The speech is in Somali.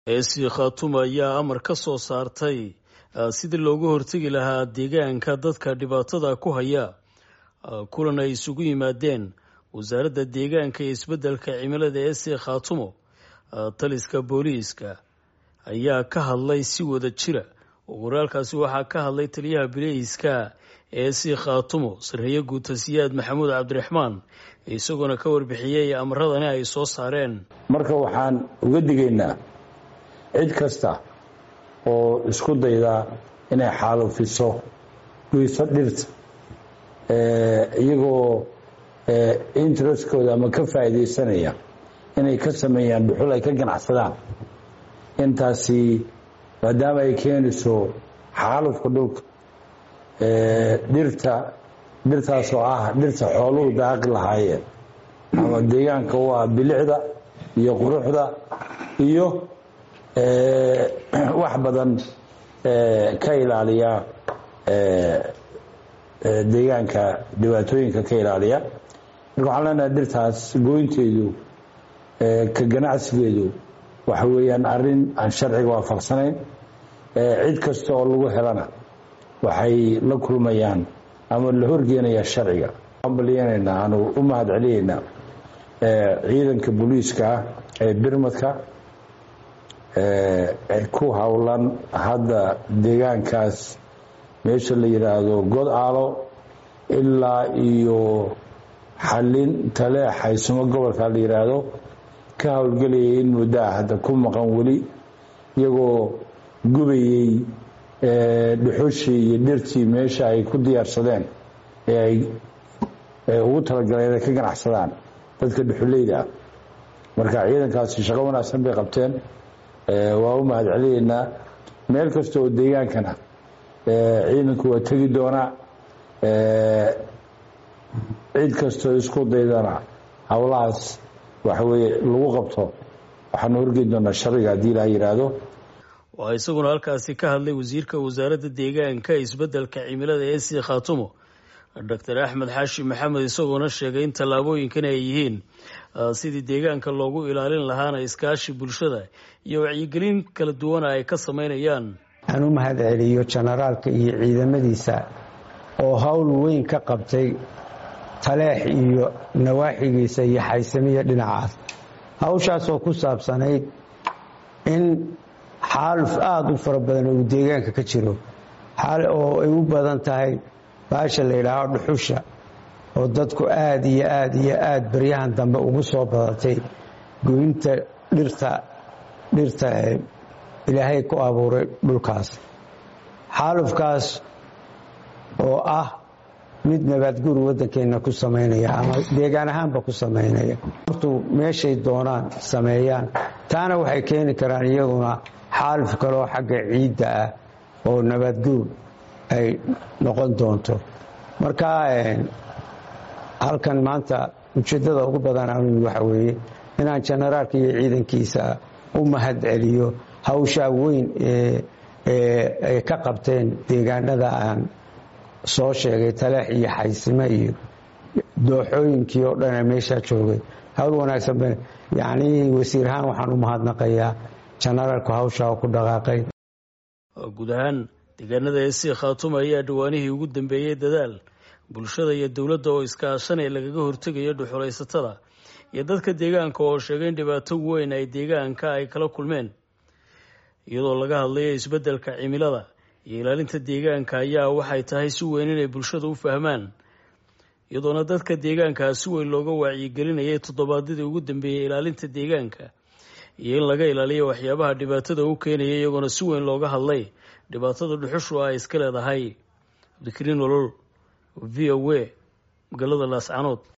eesi khaatuum ayaa amar ka soo saartay sidii looga hortegi lahaa deegaanka dadka dhibaatada ku haya kulan ay isugu yimaadeen wasaaradda deegaanka iyo isbeddelka cimilada eesi khaatumo taliska booliiska ayaa ka hadlay si wada jira waraalkaasi waxaa ka hadlay taliyaha biliiska eesi khaatumo sarreeye guutasiyaad maxamuud cabdiraxmaan isagoona ka warbixiyey amaradani ay soo saareen marka waxaan uga digaynaa cid kasta oo isku dayda inay xaalufiso guyso dhirta iyagoo interestkooda ama ka faa'iidaysanaya inay ka sameeyaan dhuxul ay ka ganacsadaan intaasi maadaama ay keenayso xaalufka dhulka dhirta dhirtaas oo ah dhirta xooluhu daaqi lahaayeen ama deegaanka u ah bilicda iyo quruxda iyo wax badan ka ilaaliya deegaanka dhibaatooyinka ka ilaaliya marka waxaan leenahay dhirtaas gooynteedu ka ganacsigeedu waxa weeyaan arrin aan sharciga waafaqsanayn cid kasta oo lagu helana waxay la kulmayaan ama la horgeenayaa sharciga baliyanaynaa aanu u mahad celinaynaa ciidanka booliiska ah ee birmadka ku howlan hadda deegaankaas meesha la yidhaahdo god aalo ilaa iyo xallin tale xaysumo gobolka la yidhaahdo ka howlgelayay in muddaa hadda ku maqan weli iyagoo gubayey dhuxushii iyo dhirtii meesha ay ku diyaarsadeen ee ay ugu talagaleen ay ka ganacsadaan dadka dhuxuleyda ah marka ciidankaasi shaqo wanaagsan bay qabteen waa u mahad celinaynaa meel kasta oo deegaankana ciidanku waa tegi doonaa cid kastoo isku daydana howlahaas waxa weye lagu qabto waxaanu horgeyn doonaa sharciga haddii ilaa yidhaahdo waxaa isaguna halkaasi ka hadlay wasiirka wasaaradda deegaanka isbeddelka cimilada ee sii khaatumo doctor axmed xaashi maxamed isagoona sheegay in tallaabooyinkan ay yihiin sidii deegaanka loogu ilaalin lahaana iskaashi bulshada iyo wacyigelin kala duwana ay ka samaynayaan aan u mahad celiyo jenaraalka iyo ciidamadiisa oo howl weyn ka qabtay taleex iyo nawaaxigiisa iyo xaysamiya dhinacaas hawshaasoo ku saabsanayd in xaaluf aada u fara badan uu deegaanka ka jiro oo ay u badan tahay baasha la yidhaaho dhuxusha oo dadku aada iyo aada iyo aada baryahan dambe ugu soo badatay goynta dhirta dhirta ilaahay ku abuuray dhulkaas xaalufkaas oo ah mid nabaadguur waddankeenna ku samaynaya ama deegaan ahaanba ku samaynaya hortuu meeshay doonaan sameeyaan taana waxay keeni karaan iyaguna xaaluf kaloo xagga ciidda ah oo nabaadguur ay noqon doonto marka halkan maanta ujeeddada ugu badan anu waxa weeye inaan jenaraalka iyo ciidankiisa u mahad celiyo hawshaa weyn ee ay ka qabteen deegaanada aan soo sheegay taleex iyo xaysime iyo dooxooyinkii oo dhan ee meeshaa joogay hawl wanaagsan ba yacnii wasiir ahaan waxaan u mahadnaqayaa jenaraalku hawshaa ku dhaqaaqay guud ahaan deegaanada eesi khaatuma ayaa dhawaanihii ugu dambeeyey dadaal bulshada iyo dowladda oo iskaashanay lagaga hortegayo dhuxulaysatada iyo dadka deegaanka oo sheegay in dhibaato weyn ay deegaanka ay kala kulmeen iyadoo laga hadlayo isbeddelka cimilada iyo ilaalinta deegaanka ayaa waxay tahay si weyn inay bulshada u fahmaan iyadoona dadka deegaankaa si weyn looga wacyigelinayay toddobaadyadii ugu dambeeyey ilaalinta deegaanka iyo in laga ilaaliyo waxyaabaha dhibaatada u keenaya iyagoona si weyn looga hadlay dhibaatada dhuxushu ay iska leedahay cabdikariin olol v o a magaalada laascanood